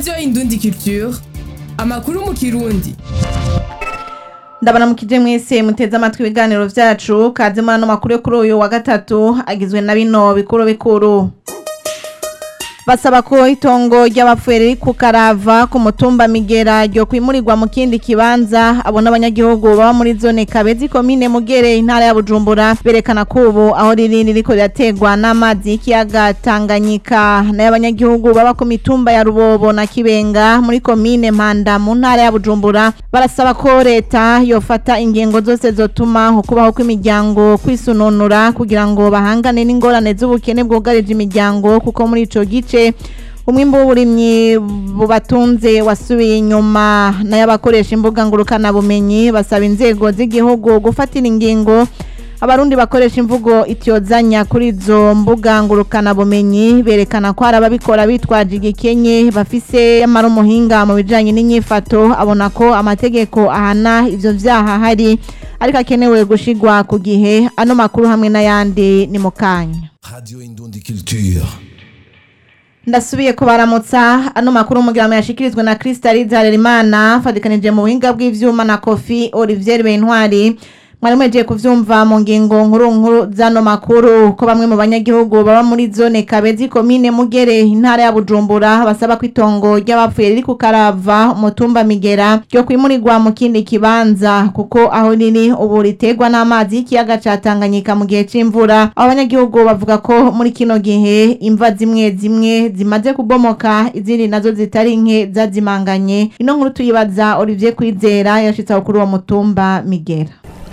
radiyo indundi culture amakuru mu kirundi ndabona mukije mwese muteze amatwi ibiganiro vyacu kaze muri ano makuru yo kuri uyu wa gatatu agizwe na bino bikuru bikuru basaba ko itongo ry'abapfuye riri ku karava ku mutumba migera ryo kwimurirwa mu kindi kibanza abo n'abanyagihugu baba muri zone kabezi komine mugere intara ya bujumbura berekana ko ubu aho riri ririko rirategwa n'amazi y'ikiyaga tanganyika nayo abanyagihugu baba ku mitumba ya rubobo na kibenga muri komine mpanda mu ntara ya bujumbura barasaba ko leta yofata ingingo zose zotuma ukubaho kw'imiryango kwisununura kugira ngo bahangane n'ingorane z'ubukene bwugarije imiryango kuko muri ico gice umwimbu w'uburimyi bubatunze wasubiye inyuma nayo abakoresha imbuga ngurukanabumenyi basaba inzego z'igihugu gufatira ingingo abarundi bakoresha imvugo ityozanya kuri izo mbuga ngurukanabumenyi berekana ko hari ababikora bitwaje igikenye bafise amara umuhinga mu bijanye n'inyifato abona ko amategeko ahana ivyo vyaha hari ariko akenewe gushigwa ku gihe ano makuru hamwe n'ayandi ni mu kanya Radio Indundi Culture. ndasubiye kubaramutsa ano makuru umugiramo yashikirizwa na Crystal Harerimana fadikanije mu buhinga bw'ivyuma na Kofi Olivier Bentwari mwari mwejeje kuvyumva mu ngingo nkuru nkuru zano makuru ko bamwe mu banyagihugu baba muri zone Kabezi komine Mugere intara ya Bujumbura basaba ko itongo ry'abapfuye riri ku Karava umutumba Migera ryo kwimurirwa mu kindi kibanza kuko aho riri ubu ritegwa n'amazi y'ikiyaga ca Tanganyika mu gihe c'imvura abo banyagihugu bavuga ko muri kino gihe imva zimwe zimwe zimaze kubomoka izindi nazo zitari nke zazimanganye ino nkuru tuyibaza Olivier Kwizera yashitse aho kuri uwo mutumba Migera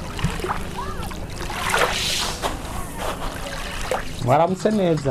waramutse neza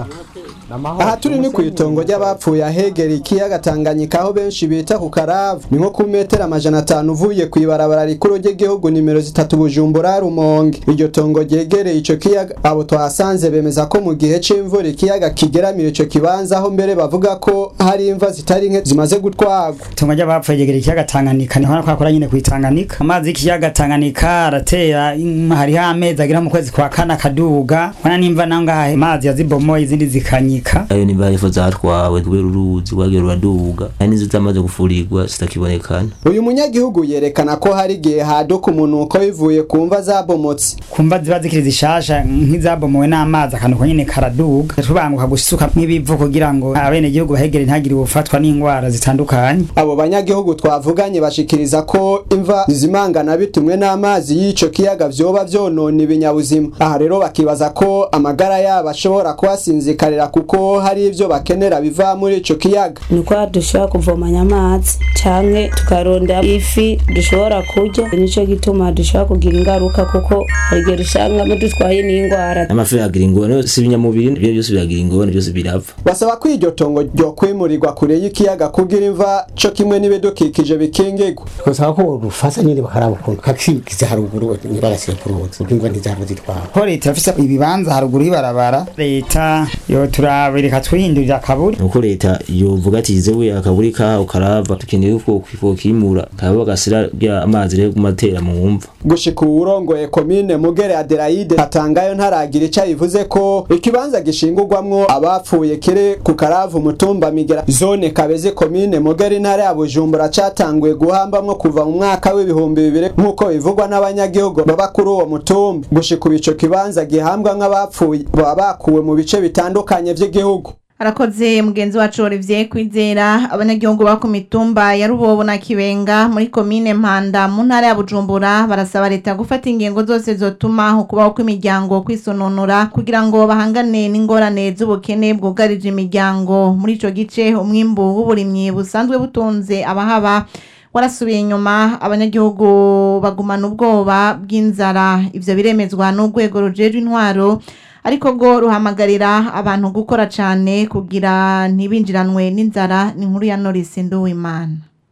aha turi ni ku itongo ry'abapfuye ahegera ikiyaga Tanganyika aho benshi bita ku Karavu ni nko ku metero amajana atanu uvuye ku ibarabara rikuru ry'igihugu nimero zitatu Bujumbura Rumonge iryo tongo ryegereye ico kiyaga abo twahasanze bemeza ko mu gihe c'imvura ikiyaga kigeramira ico kibanza aho mbere bavuga ko hari imva zitari nke zimaze gutwagwa itongo ry'abapfuye ryegera ikiyaga Tanganyika niho nakora nyine ku Tanganyika amazi y'ikiyaga Tanganyika aratera im- hariho amezi agera mu kwezi kwa kane akaduga wana nimva nangahe amazi yazibomoye izindi zikanyika ayo ni barifo zatwawe kubera uruzi rwagiye ruraduga hari n'inzu zamaze gufurirwa zitakibonekana uyu munyagihugu yerekana ko hari igihe haduka umunuko bivuye ku mva zabomotse kumva ziba zikiri zishasha nk'izabomowe n'amazi akanuko nyine karaduga tubanguka gusuka nk'ibivu kugira ngo abene gihugu bahegere ntagire ubufatwa n'indwara zitandukanye abo banyagihugu twavuganye bashikiriza ko imva zizimangana bitumwe n'amazi y'ico kiyaga vyoba vyonona ibinyabuzima aha rero bakibaza ko amagara yabo ashobora kuhasinzikarira kuko hari ivyo bakenera biva muri ico kiyaga nuko dushobora kuvomanya amazi canke tukarondera ifi dushobora kurya nico gituma dushobora kugira ingaruka kuko hari igihe dusangamo dutwaye n'indwara n'amafi agira ingorane si ibinyamubiri ibyo byose biragira ingorane byose birapfa basaba ko iryo tongo ryo kwimurirwa kure y'ikiyaga kugira imva co kimwe n'ibidukikije bikingigwa twasaba ko rufasa nyine bakaraba ukuntu kakigiza haruguru ntibagashyire ku ruzi kuko imva ntizahava zitwara ko leta yafise ibibanza haruguru y'ibarabara leta yo turabireka twihindurira akaburi nuko leta yovuga ati zewe akaburi kaho karava dukeneye ko kokimura kaba bagasira bya amazi rero kumatera mu mva gushika uwurongoye komine mugere adelaide hatangayo ntaragira ico yivuze ko ikibanza gishingurwamwo abapfuye kiri ku karavu mutumba migera zone kabeze komine mugere intara ya bujumbura catanguye guhambamwo kuva mu mwaka w'ibihumbi bibiri nk'uko bivugwa n'abanyagihugu baba kuri uwo mutumba gushika ubu ico kibanza gihambwa nk'abapfuye baba bakuwe mu bice bitandukanye vy'igihugu arakoze mugenzi wacu Olivier Kwizera abanyagihugu ba ku mitumba ya Rubobo na Kibenga muri komine Mpanda mu ntara ya Bujumbura barasaba leta gufata ingingo zose zotuma ukubaho kw'imiryango kwisononora kugira ngo bahangane n'ingorane z'ubukene bwugarije imiryango muri ico gice umwimbu w'uburimyi busanzwe butunze abahaba warasubiye inyuma abanyagihugu bagumana ubwoba bw'inzara ivyo biremezwa n'urwego rujejwe intwaro ariko go ruhamagarira abantu gukora cyane kugira ntibinjiranwe n'inzara ni nkuru ya Norris Nduwimana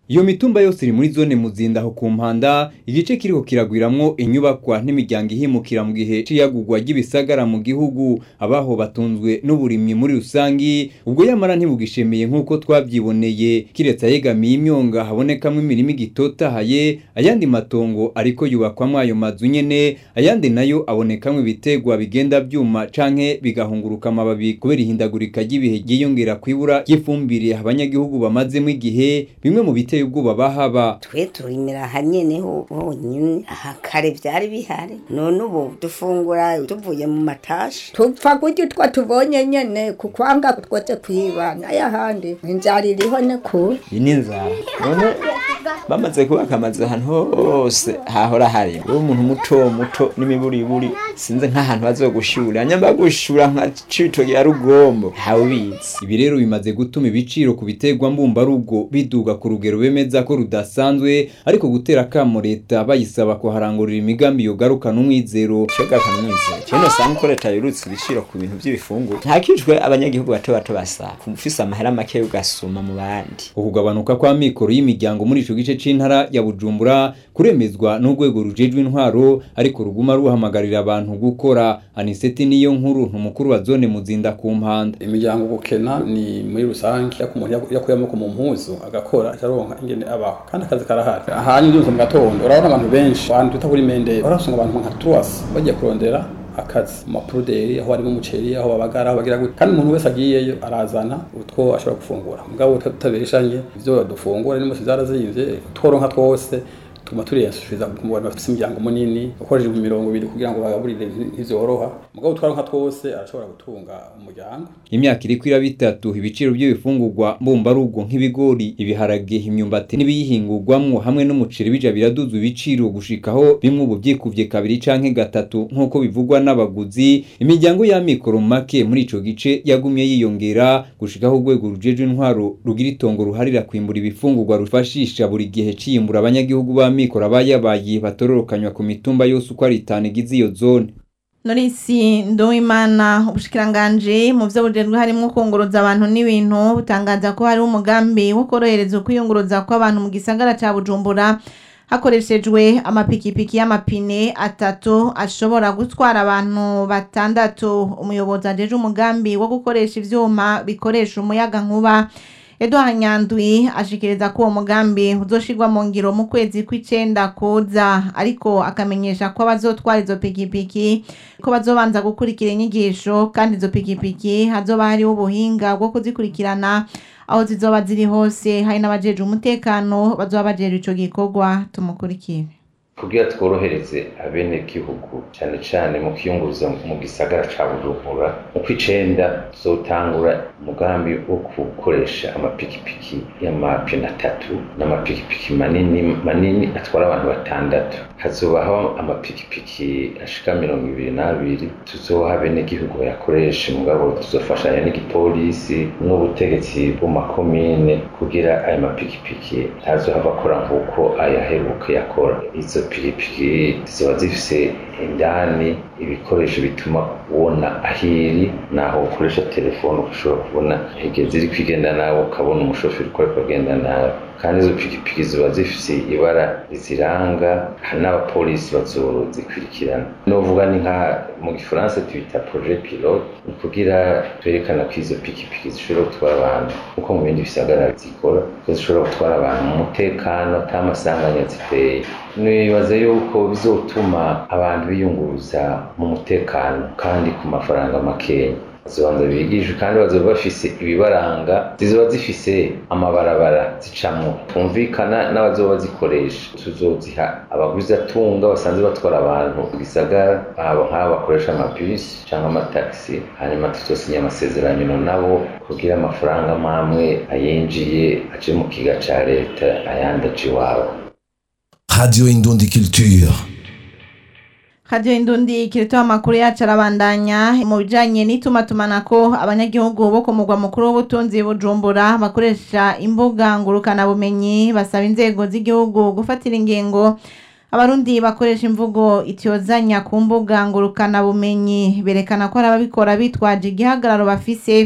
iyo mitumba yose iri muri zone muzinda aho ku mpanda igice kiriko kiragwiramwo inyubakwa n'imiryango ihimukira mu gihe c'iyagurwa ry'ibisagara mu gihugu abaho batunzwe n'uburimyi muri rusangi ubwo yamara ntibugishemeye nk'uko twavyiboneye kiretse ayegamiye imyonga habonekamwo imirima igitotahaye ayandi matongo ariko yubakwamwo ayo mazu nyene ayandi nayo abonekamwo ibitegwa bigenda vyuma canke bigahunguruka amababi kubera ihindagurika ry'ibihe ryiyongera kwibura ry'ifumbire abanyagihugu bamazemo igihe bimwe mu biteye ubwoba bahaba twe turimira aha nyene ho- honyine aha kare vyari bihari none ubu dufungura tuvuye mu matashi tupfa kurya utwo tubonye nyene kukwanga twose kwiba n'ayahandi inzara iriho ne kure iyi ni inzara none bamaze kubaka amazu ahantu hose hahora hari uri umuntu muto muto n'imiburiburi sinzi nk'ahantu bazogushura nyamba gushura nka citoki ya rugombo ntawubizi ibi rero bimaze gutuma ibiciro ku biterwa mbumbarugo biduga ku rugero bemeza ko rudasanzwe ariko gutera akamo leta bayisaba kuharangurira imigambi yogarukana umwizero shogarukana umwizero kino usanga ko leta yurutse ibiciro ku bintu by'ibifungurwa ntakijwe abanyagihugu bato bato basaba ufise amahera make ugasuma mu bandi ukugabanuka kwa mikoro y'imiryango muri ico gice c'intara ya Bujumbura kuremezwa n'urwego rujejwe intwaro ariko ruguma ruhamagarira abantu gukora aniseti niyo nkuru ntumukuru wa zone muzinda ku mpanda imiryango gukena ni muri rusange yako umuntu yaku- yakuye amaboko mu mpuzu agakora acaronka ingene abaho kandi akazi karahari ahanye ndumva mu gatondo urabona abantu benshi abantu twita kuri mende urasanga abantu nka truas bagiye kurondera akazi mu mapuruderi aho harimo umuceri aho babagara aho bagira gute kandi umuntu wese agiyeyo arazana utwo ashobora gufungura mugabo tutabeshanye ivyo dufungura n'imose zarazimvye tworonka twose tuma turiyasubiza ku bantu bafite imiryango munini ukoresheje imirongo ibiri kugira ngo bagaburire ntivyoroha mugabo twaronka twose arashobora gutunga umuryango imyaka iriko iraba itatu ibiciro by'ibifungurwa mbumbarugo nk'ibigori ibiharage imyumbati n'ibiyihingurwamwo hamwe n'umuceri bija biraduza ibiciro gushikaho bimwe ubu vyikuvye kabiri canke gatatu nk'uko bivugwa n'abaguzi imiryango y'amikoro make muri ico gice yagumye yiyongera gushikaho urwego rujejwe intwaro rugira itongo ruharira kwimbura ibifungurwa rufashisha buri gihe ciyimbura abanyagihugu b'amikoro abayabaye batororokanywa ku mitumba yose uko ari itanu igize iyo zone Norisi Nduwimana ubushikiranganje mu byo bujejwe harimo kunguruza abantu n'ibintu butangaza ko hari umugambi wo korohereza ukwiyunguruza kw'abantu mu gisagara ca Bujumbura hakoreshejwe amapikipiki y'amapine atatu ashobora gutwara abantu batandatu umuyobozi ajeje umugambi wo gukoresha ivyuma bikoresha umuyaga nkuba Edouard Nyandwi ashikiriza ko uwo mugambi uzoshirwa mu ngiro mu kwezi kw'icenda kuza ariko akamenyesha ko abazotwara izo pikipiki ko bazobanza gukurikira inyigisho kandi izo pikipiki hazoba hariho ubuhinga bwo kuzikurikirana aho zizoba ziri hose hari n'abajeje umutekano bazoba bajejwe ico gikorwa tumukurikire kugira tworohereze abenegihugu cyane cyane mu kwiyunguruza mu gisagara ca bujumbura mu kw'icenda tuzotangura umugambi wo gukoresha amapikipiki y'amapine atatu n'amapikipiki manini manini atwara abantu batandatu hazobaho amapikipiki ashika mirongo ibiri n'abiri tuzoha abenegihugu bayakoreshe mugabo tuzofashanya n'igipolisi n'ubutegetsi bw'amakomine kugira ayo mapikipiki ntazohava akora nk'uko ayaheruka yakora izo pikipiki ziba zifise indani ibikoresho bituma ubona ahiri naho ukoresha telefone ushobora kubona hegeze ziri kwigenda nawe ukabona umushoferi uko ariko agenda nawe kandi izo pikipiki ziba zifise ibara riziranga hari n'abapolisi bazozikurikirana novuga ni nka mu gifaransa tubita projet pilote ni kugira twerekana ko izo pikipiki zishobora gutwara abantu nkuko mu bindi bisagara zikora ko zishobora gutwara abantu mu mutekano ata masanganya ziteye nibaza yuko bizotuma abantu biyunguruza mu mutekano kandi ku mafaranga makeya zibanza bigishwe kandi bazoba bafise ibibaranga zizoba zifise amabarabara zicamwo twumvikana n'abazoba bazikoresha tuzoziha abaguzatunga basanzwe batwara abantu mu gisagara abo nk'abo bakoresha amabisi cyangwa amatagisi hanyuma tuzosinya amasezerano nabo kugira amafaranga mamwe ayinjiye aje mu kiga ca leta ayandi aje iwabo Radio Indundi Culture. Radio Indundi kiritoa amakuru yacu arabandanya mu bijanye n'itumatumanako abanyagihugu bo ku mugwa mukuru w'ubutunzi Bujumbura bakoresha imbuga ngurukana bumenyi basaba inzego z'igihugu gufatira ingingo abarundi bakoresha imvugo itiyozanya ku mbuga ngurukana bumenyi berekana ko hari ababikora bitwaje igihagararo bafise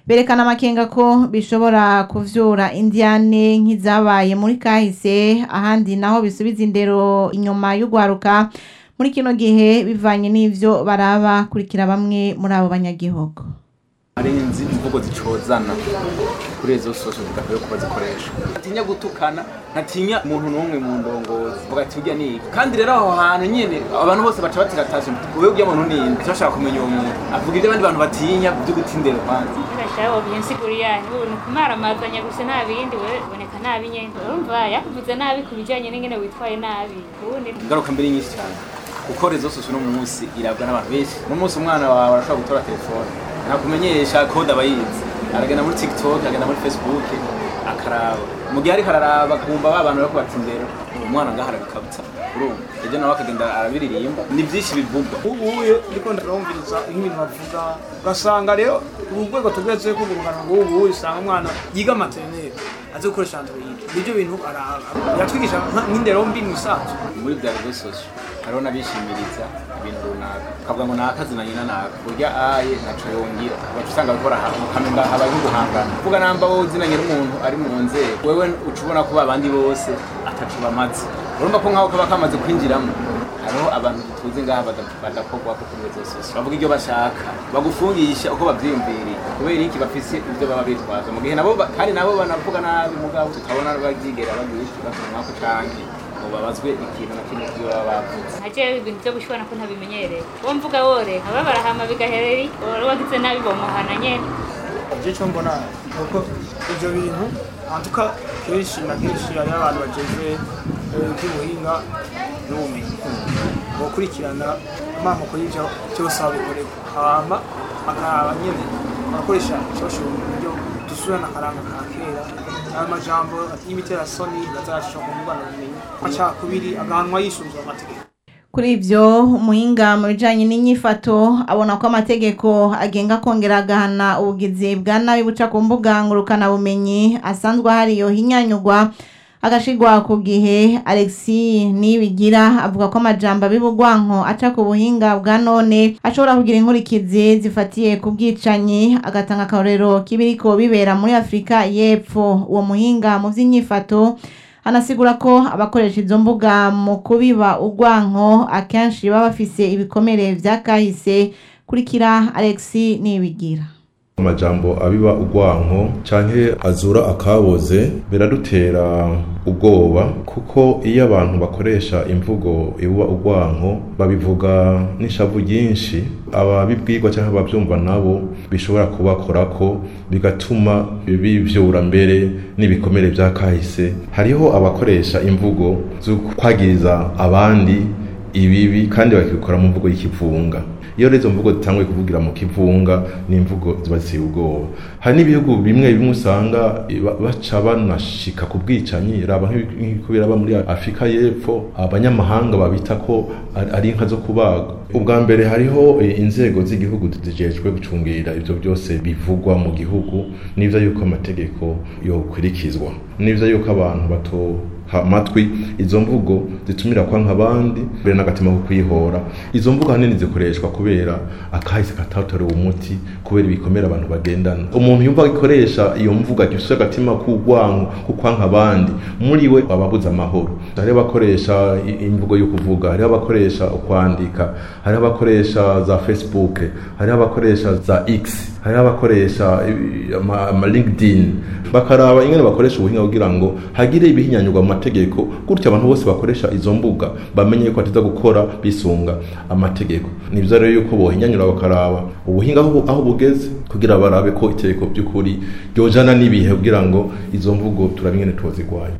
berekana amakenga ko bishobora kuvyura indiane nk'izabaye muri kahise ahandi naho bisubiza indero inyuma y'ugwaruka muri kino gihe bivanye n'ivyo baraba kurikira bamwe muri abo banyagihugu arenzi imvugo zicozana kuri izo sosho zidakwiye kuba zikoresha ntatinya gutukana ntatinya umuntu n'umwe mu ndongozi vuga ati urya ni iki kandi rero aho hantu nyene abantu bose baca batira taje wowe urya muntu ni inde bashaka kumenya uwo muntu avuga ibyo abandi bantu batinya byo gutindera kwanza Ndashaka byinsiguri yanyu ubu kumaramazanya gusa nta bindi we boneka nabi nyene urumva yakuvuze nabi ku bijanye n'ingene witwaye nabi ubundi ingaruka mbere nyinshi cyane kuko rezo sosho no munsi irabwa n'abantu benshi no munsi umwana wawe arashobora gutora telefone nakumenyesha kode aba yize aragenda muri tiktok agenda muri facebook akaraba mu gihe ariko araraba kumva ba bantu bariko batindera umwana ngaho arabikabutsa urumva ejo nawe akagenda arabiririmba ni byinshi bivugwa ubuye ndiko ndarumviriza nk'ibintu bavuga ugasanga rero ubu rwego tugeze ko urungano rw'ubu usanga umwana yiga materineri azi gukoresha android nibyo bintu araba yatwigisha nka- nk'indero mbi mu isanzwe muri bya rezo sosho hariho n'abishimiriza ibintu runaka ukavuga ngo nakazi na nyina naka urya aye ntaco yongera ugaca usanga bikora ahantu ukamenga habaye nk'uguhangana kuvuga namba wowe uzinanye n'umuntu ari mu nzego wewe uca ubona ko babandi bose ataco bamaze urumva ko nk'aho kaba kamaze kwinjiramo hariho abantu tuzi ngaha bada- badakorwa ko kuri rezo sosho bavuga ibyo bashaka bagufungisha uko bavyiyumviriye kubera iki bafise ibyo baba bitwaza mu gihe nabo ba- kandi nabo banavuga nabi mugabo tutabona babyigera bagira ikibazo mwako canke ngo babazwe ikintu na kimwe ibyo baba bavuze ntaje ibintu byo gushwana ko ntabimenyereye uwo mvuga wore aba barahama bigaherera wari wagize nabi bomuhana nyene ivyo cyo mbona nuko ivyo bintu antuka kenshi na kenshi hariho abantu bajejwe eh, ivy'ubuhinga n'ubumenyi bokurikirana amamoko y'ivyo byose aho bikorerwa hama bakaraba nyene barakoresha ishosho mu buryo dusubirana akaranga ka kera ayo majambo y'imiterasoni bazacisha ku ngwana bumenyi amacakubiri agahanwa yisunzwe amategeko Kuri ivyo umuhinga mu bijanye n'inyifato abona ko amategeko agenga kongera agahana ubugizi bwa nabi buca ku mbuga ngurukana bumenyi asanzwe hariyo hinyanyugwa agashigwa ku gihe Alexis Nibigira avuga ko amajambo abibugwanko aca ku buhinga bwa none ashobora kugira inkurikizi zifatiye ku bwicanyi agatanga akarorero k'ibiriko bibera muri Afrika y'Epfo uwo muhinga mu vy'inyifato anasigura ko abakoresha izo mbuga mu kubiba urwanko akenshi baba bafise ibikomere vya kahise kurikira Alexis Nibigira amajambo abiba urwanko canke azura akaboze biradutera ubwoba kuko iyo abantu bakoresha imvugo ibuba urwanko babivuga n'ishavu ryinshi ababibwirwa canke abavyumva nabo bishobora kubakorako bigatuma bivyura mbere n'ibikomere vya kahise hariho abakoresha imvugo zo kwagiriza abandi ibibi kandi bakabikora mu mvugo y'ikivunga iyo rero izo mvugo zitanguye kuvugira mu kivunga ni imvugo ziba ziteye ubwoba hari n'ibihugu bimwe bimwe usanga ba- baca banashika ku bwicanyi raba nk'ibi- nk'uko biraba muri afurika y'epfo abanyamahanga babita ko ari- ari inka zo kubaga ubwa mbere hariho eh, inzego z'igihugu zijejwe gucungira ivyo byose bivugwa mu gihugu n'ivyo yuko amategeko yokurikizwa n'ivyo yuko abantu bato ha amatwi izo mvugo zitumira kwa nk'abandi mbere n'agatima ko kwihora izo mvugo ahanini zikoreshwa kubera akahise katatorewe umuti kubera ibikomere abantu bagendana umuntu yumva agikoresha iyo mvugo agifise agatima k'urwanko ko kwanka abandi muri we aba abuze amahoro hariho abakoresha i- imvugo yo kuvuga hariho abakoresha ukwandika hariho abakoresha za facebook hariho abakoresha za x hariho abakoresha i- ama, ama linkedin bakaraba ingene bakoresha ubuhinga kugira ngo hagire ibihinyanyurwa mu mategeko gutyo abantu bose bakoresha izo mbuga bamenye ko batiza gukora bisunga amategeko ni byiza rero yuko bohinyanyura bakaraba ubuhinga aho aho bugeze kugira barabe ko itegeko by'ukuri ryojana n'ibihe kugira ngo izo mvugo turabe ingene tuzigwanya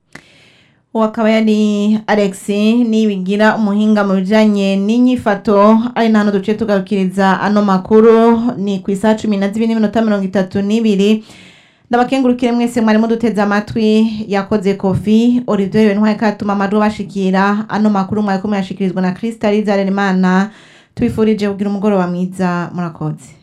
uwo akaba yari Alex nibigira umuhinga mu bijanye n'inyifato ari na hano duciye tugarukiriza ano makuru ni ku isaha cumi na zibiri n'iminota mirongo itatu n'ibiri ndabakengurukire mwese mwari muduteze amatwi yakoze kofi Olivier Benwaye katuma amajwi bashikira ano makuru mwari kumwe yashikirizwa na Krista Rizaremana tubifurije kugira umugoroba mwiza murakoze